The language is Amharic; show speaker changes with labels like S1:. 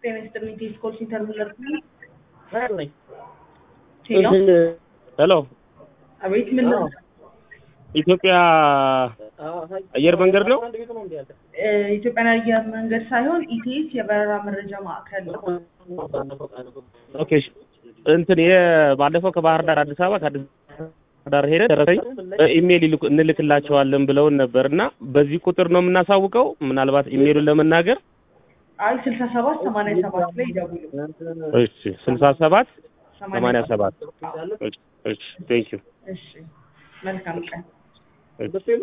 S1: ጤና ይስጥልኝ ቴሌኮም ሴንተር ምለር
S2: ሄሎ
S1: አቤት ምን ነው
S2: ኢትዮጵያ አየር መንገድ ነው?
S1: እ ኢትዮጵያን አየር መንገድ ሳይሆን ኢቲኤስ የበረራ መረጃ ማዕከል ነው።
S2: ኦኬ እሺ። እንትን የባለፈው ከባህር ዳር አዲስ አበባ ከአዲስ ዳር ሄደ ደረሰኝ ኢሜይል ይልኩ እንልክላቸዋለን ብለውን ነበር እና በዚህ ቁጥር ነው የምናሳውቀው። ምናልባት ኢሜይሉን ለመናገር
S1: አይ ስልሳ ሰባት ሰማንያ ሰባት ላይ ይደውሉ።
S2: እሺ ስልሳ ሰባት ሰማንያ ሰባት እሺ ቴንክ ዩ
S1: እሺ መልካም ቀን።
S2: እሺ